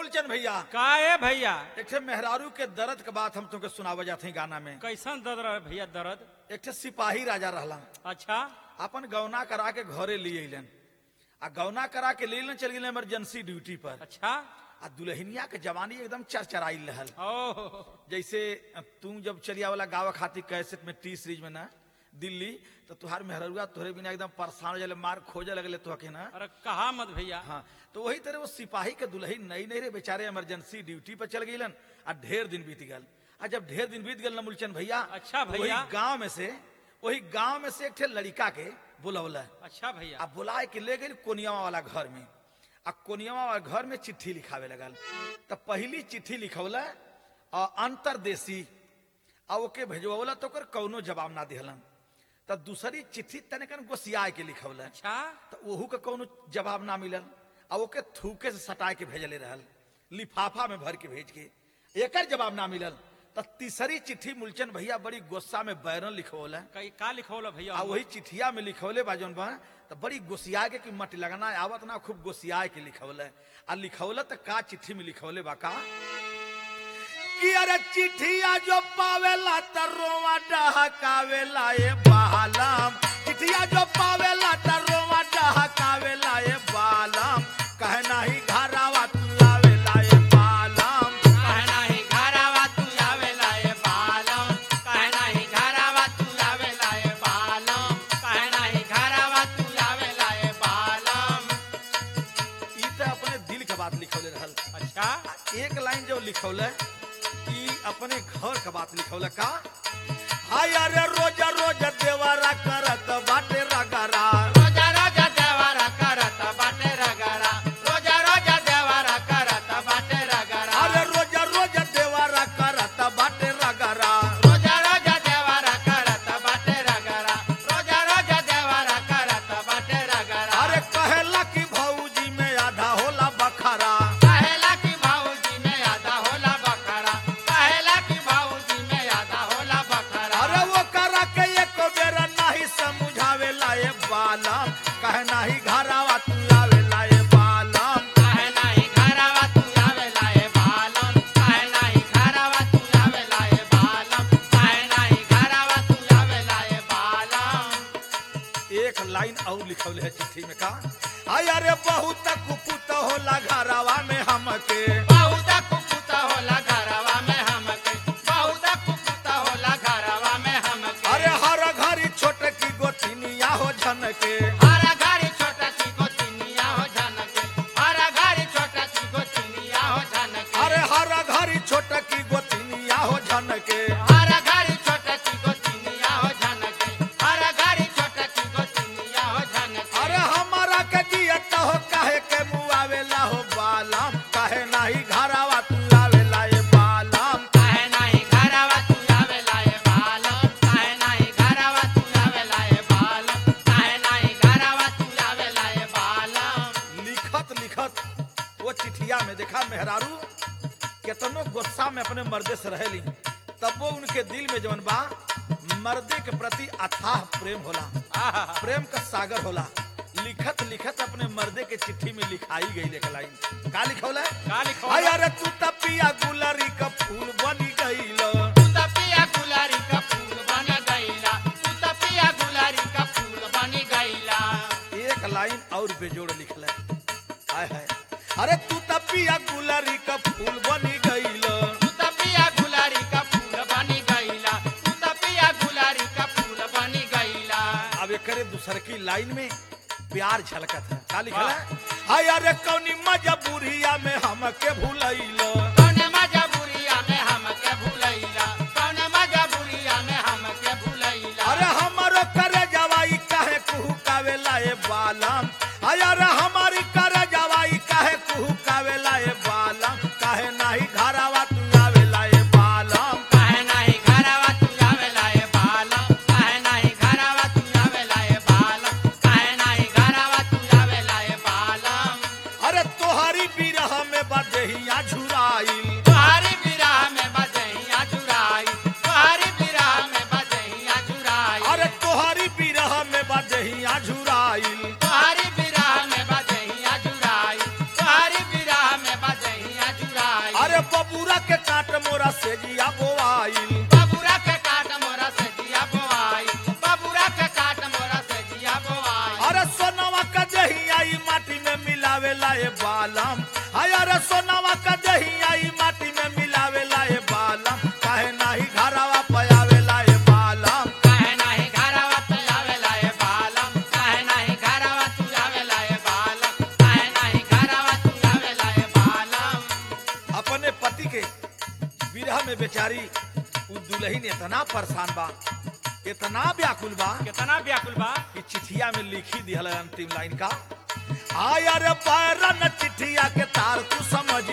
मूलचंद भैया का ए भैया एक ठे मेहरारू के दर्द के बात हम तुमके सुनावे जाते हैं गाना में कैसन दर्द रहे भैया दर्द एक ठे सिपाही राजा रहला अच्छा अपन गौना करा के घरे लिए अइलन आ गौना करा के ले अइलन चल गेलन इमरजेंसी ड्यूटी पर अच्छा आ दुल्हनिया के जवानी एकदम चरचराई रहल ओह जैसे तू जब चलिया वाला गावा खाती कैसेट में टी सीरीज में ना दिल्ली तो तुहार मेहरुआ तोहरे बिना एकदम परेशान हो जाले मार खोजे लगले तो के ना अरे कहा मत भैया हाँ तो वही तरह वो सिपाही के दुल्ही नई नई रे बेचारे इमरजेंसी ड्यूटी पर चल गईलन आ ढेर दिन बीत गल आ जब ढेर दिन बीत गल ना मूलचंद भैया अच्छा तो भैया। वही गांव में से वही गांव में से एक ठे लड़का के बुलौला अच्छा भैया आ बुलाए के ले गई कोनियावा वाला घर में आ कोनियावा वाला घर में चिट्ठी लिखावे लगल तो पहली चिट्ठी लिखौला आ अंतरदेशी आ ओके भेजवला तो ओकर कौनो जवाब ना दिहलन तो दूसरी चिट्ठी तने कन गोसियाए के लिखौला अच्छा तो ओहू के कौनो जवाब ना मिलल आ ओके थूके से सटाए के भेजले रहल लिफाफा में भर के भेज के एकर जवाब ना मिलल तो तीसरी चिट्ठी मूलचंद भैया बड़ी गुस्सा में बैरन लिखवला कई का लिखौल भैया आ वही चिठिया में लिखवले बा जौन बा तो बड़ी गोसिया के कि मट लगना आवत ना खूब गोसिया के लिखवले आ लिखवले तो का चिट्ठी में लिखवले बा का कि अरे चिठिया जो पावेला त रोवा डहकावेला ए बालम चिठिया जो पावेला त रोवा डहकावेला ए बालम कहे नाही घरावा तू आवेला ए बालम कहना ही घरावा तू आवेला ए बालम कहना ही घरावा तू आवेला ए बालम कहना ही घरावा तू आवेला ए बालम ई त अपने दिल के बात लिखवले रहल अच्छा आ एक लाइन जो लिखौले ई अपने घर के बात लिखौले का हाय अरे रोज रोज देवरा करत बाटे रगरा रोजा रोजा देवारा करत बाटे रगरा रोजा रोजा देवारा करत बाटे रगरा अरे रोज रोज देवरा करत बाटे रगरा रोजा रोजा देवारा करत बाटे रगरा रोजा रोजा देवारा करत बाटे रगरा अरे कहेला कि भौजी में आधा होला बखरा कहेला कि भाऊजी में आधा होला बकरा कहेला कि भाऊजी में आधा होला बकरा अरे वो करा के एक बेर नहीं समझावेला ए बालम कहे नाही घरावा तू आवेला ए बालम काहे नाही घरावा तू आवेला ए बालम काहे नाही घरावा तू आवेला ए बालम काहे नाही घरावा तू आवेला ए बालम एक लाइन और लिखौले है चिट्ठी में का हाय अरे बहुत कुपुत होला घरावा में हमके बहुत कुकुता होला घरवा में हमके बहुत कुकुता होला घरवा में हमके अरे हर घरी छोटे की गोतिनिया हो झनके हर घरी छोटा चिको चिनिया हो झनके हर घरी छोटा चिको चिनिया हो झनके अरे हर घरी छोटे की गोतिनिया हो झनके हर घरी छोटा चिको चिनिया हो झनके हर घरी छोटा चिको चिनिया हो झनके अरे हमारा के जियत हो काहे के मुआवेला हो बालम काहे नाही घरावा तू आवेला ए बालम काहे नाही घरवा तू आवेला ए बालम काहे नाही घरवा तू आवेला ए बालम काहे नाही घरवा तू आवेला ए बालम लिखत लिखत वो चिठिया में देखा मेहरारू केतनो गुस्सा में अपने मर्दे से रहेली तब वो उनके दिल में जवन बा मर्दे के प्रति अथाह प्रेम होला आहा प्रेम का सागर होला लिखत लिखत अपने मर्दे के चिट्ठी में लिखाई गई लेख लाइन का लिखौला का लिखो हाय अरे तू तपिया गुलरी का फूल बनी गईलो तू त पिया गुलारी का फूल बन गईला तू त पिया गुलारी का फूल बन गईला एक लाइन और बेजोड़ लिखला हाय हाय अरे तू तपिया गुलरी का फूल बनी गईलो तू त पिया गुलारी का फूल बन गईला तू त पिया गुलारी का फूल बन गईला अब एकरे दूसर की लाइन में प्यार झलकत है का लिखला हाय अरे कौनी मजबूरिया में हमके भूलैलो कौन मजबूरिया में हमके भूलैला कौन मजबूरिया में हमके भूलैला अरे हमारो करे जवाई काहे कुहू कावेला ए बालम हाय अरे हमारी करे जवाई काहे कुहू कावेला ए बालम काहे नाही घरावा तू आवेला ए बालम काहे नाही घरवा तू आवेला ए बालम काहे नाही घरवा तू आवेला ए बालम काहे नाही घरवा तू आवेला ए बालम अरे तोहरी बिरह मोरा से जिया बोआइल बबुरा के काट मोरा से जिया बोआई बबुरा के काट मोरा से जिया बोआई अरे सोनवा का दही आई माटी में मिलावे लाए बालम हाय अरे सोनवा का दही आई माटी में मिलावे लाए बालम काहे नाही घरवा पयावे लाए बालम काहे नाही घरवा तू आवेला ए बालम काहे नाही घरवा तू आवेला ए बालम काहे नाही घरवा तू आवेला ए बालम अपने पति के विरह में बेचारी उ दुल्हन इतना परेशान बा इतना व्याकुल बा कितना व्याकुल बा कि चिठिया में लिखी दिहल है अंतिम लाइन का आयर पैरन चिठिया के तार तू समझ